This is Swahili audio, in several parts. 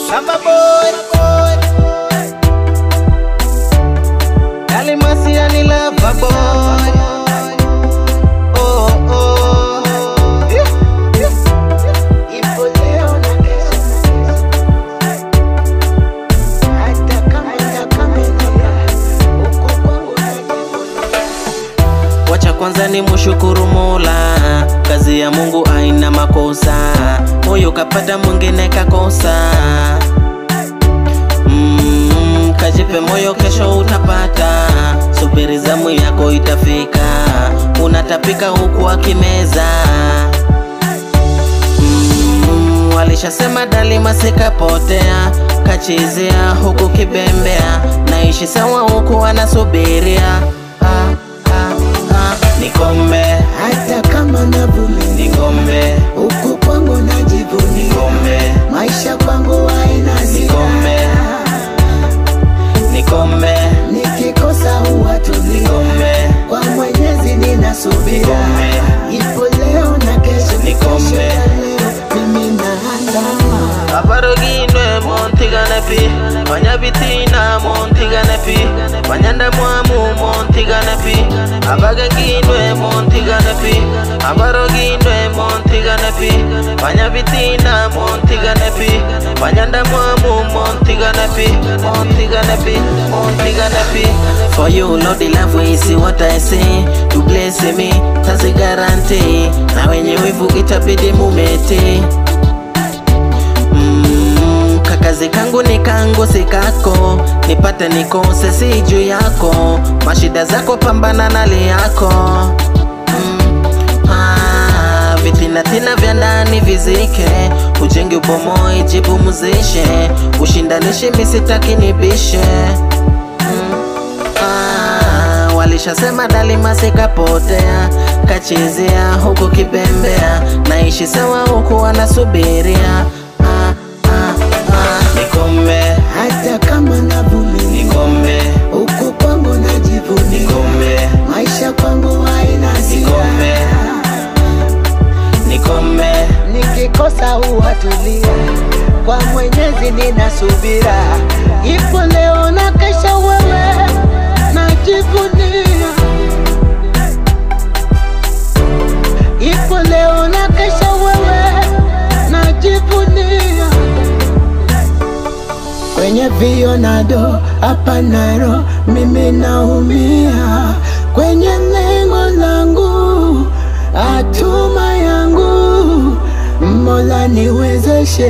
Samba boy Dali Masia ni lava boy Oh oh Ipo leo na kesho Hata kama itakamilika Huko kwangu Wacha kwanza ni mshukuru Mola, kazi ya Mungu haina makosa. Huyu kapata mwingine kakosa. Mm, kajipe moyo, kesho utapata. Subiri zamu yako itafika, unatapika huku akimeza. Mm, walishasema dalima sikapotea, kachezea huku kibembea, naishi sawa huku anasubiria ah, ah, ah. Nikombe, hata kama navumilia nikombe, huku kwangu najivunia nikombe, maisha kwangu haina Nikombe. sira nikombe, nikikosa huwa tulia nikombe, kwa mwenyezi ninasubira Nikombe. ipo leo na kesho Nikombe. kesho ya leo mimi naandama aparoginwe montiganepi banyabitina montiganepi banyandamwamu montiganepi abaganginwe montiganepi aparoginwe montiganepi banyabitina montiganepi banyandamwamu montiganepi montiganepi montiganepi For you, Lord, the love we see what I say You bless me, tazi guarantee Na wenye wivu itabidi mumete Mm, kakazi kangu ni kangu si kako nipate nikose si juu yako mashida zako pambana nali yako mm, ah, vitinatina vya ndani vizike ujenge ubomoe jipumuzishe ushindanishi misitaki nibishe mm, ah, walishasema dalima sikapotea kachezea huku kibembea naishi sawa huku wanasubiria ah, ah, ah. nikombe hata kama navumilia nikombe huku kwangu najivunia nikombe maisha kwangu haina Nikombe. sira nikombe nikikosa huwa tulia kwa mwenyezi ninasubira ipo leo na kesha wewe najivunia ipo leo na kesha wewe najivunia kwenye vionado hapa Nairo mimi naumia kwenye lengo langu hatuma yangu Mola niwezeshe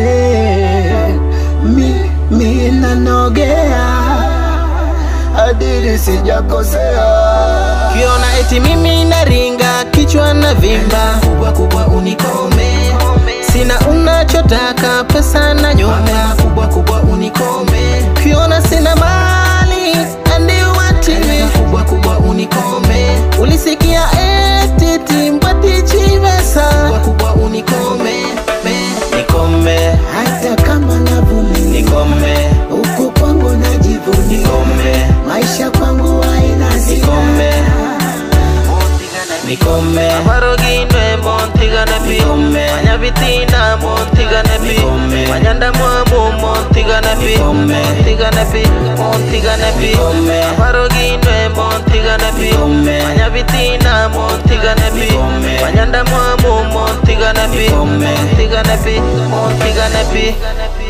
mimi nanogea adili sijakosea kiona eti mimi naringa kichwa na vimba kubwa kubwa unikome sina unachotaka pesa na nyumba kubwa kubwa unikome kiona sina mali andiwatimi kubwa kubwa unikome ulisikia eti timbwatichivesa kubwa kubwa unikome me, nikome hata kama navumilia nikome huku kwangu najivunia nikome maisha kwangu haina Nikombe. sira nikome aparoginwe montiganepi manyabitina montiganepi manyandamwamu montiganepi montiganepi montiganepi aparoginwe montiganepi manyabitina montiganepi manyandamwamu montiganepi montiganepi montiganepi